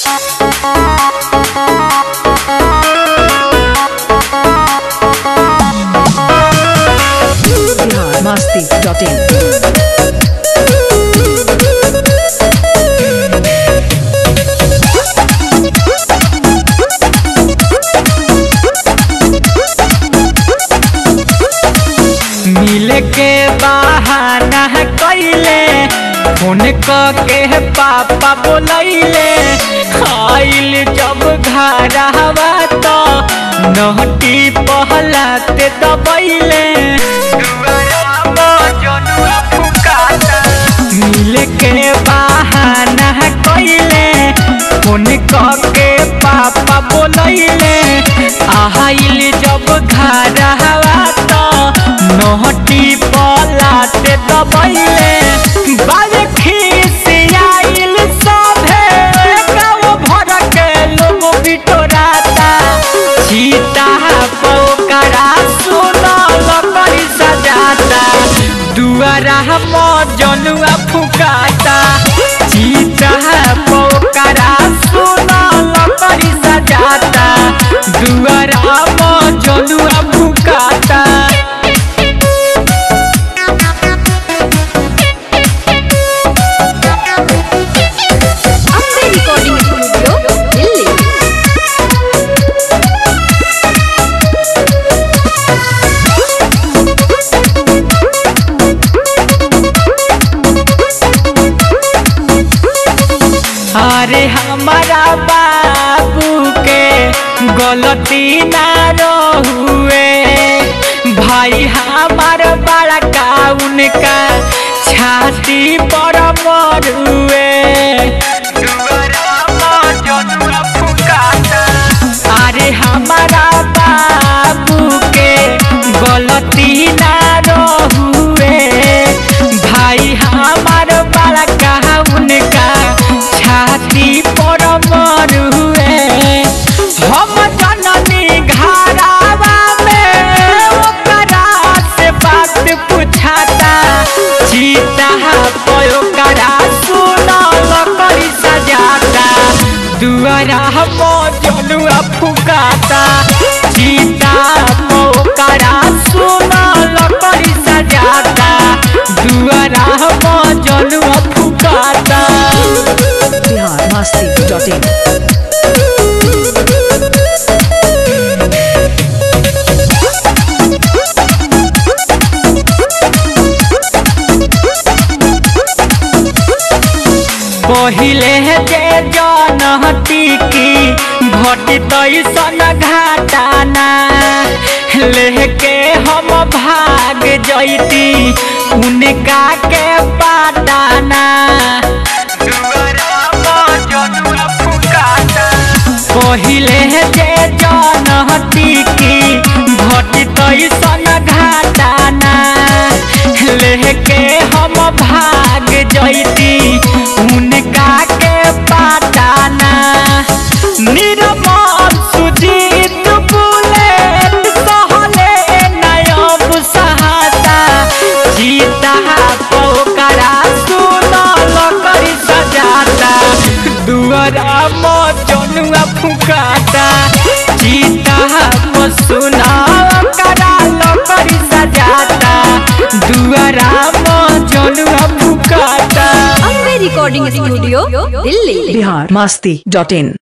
masti.in. मिले के बहाना कैले फोन क के पापा बोलैले आइल जब घर हवा तो नहटी पहलाते दबैले मिले के बहाना कैले फोन क के पापा बोलैले आइल जब घर हवा तो नहटी पलाते दबैले बाजे खिसियाइल सभे गाँव भर के लोग बिटोराता सीता पोकरा सुनल करी सजाता दुआरा मजनुआ फुकाता सीता पोकरा सुनल करी सजाता दुआरा मजनुआ फुकाता अम्बे रिकॉर्डिंग स्टूडियो दिल्ली अरे हमारा बाबू के गलती ना रहुए भाई हमार बड़ा का उनका छाती पर मरुए अरे हमारा बाबू के गलती ना रहुए भाई हमार बड़ा कहा उनका छाती पर मरुए हम जननी घरावा में ओकरा से बात पूछाता सीता पयो करा सुनल करी सजाता दुआरा हम जनुआ फुकाता सीता पोकरा सुनल करी सजाता दुआरा हम जनुआ फुकाता Bihar masti.in. पहिले जे जनहती की घटी तैसन घाटाना लेके हम भाग जैती उनका के पाटाना पहिले जे जनहती की घटी तैसन घाटाना लेके हम भाग जैती उनका के पाटाना निर्मल सुजीत बुलेट सहले नयब सहाता सीता पोकरा सुनल करी सजाता दुआरा मजनुआ फुकाता सीता सुनल करा करी सजाता दुआरा मजनुआ फुकाता Ambe recording studio Delhi Bihar masti.in.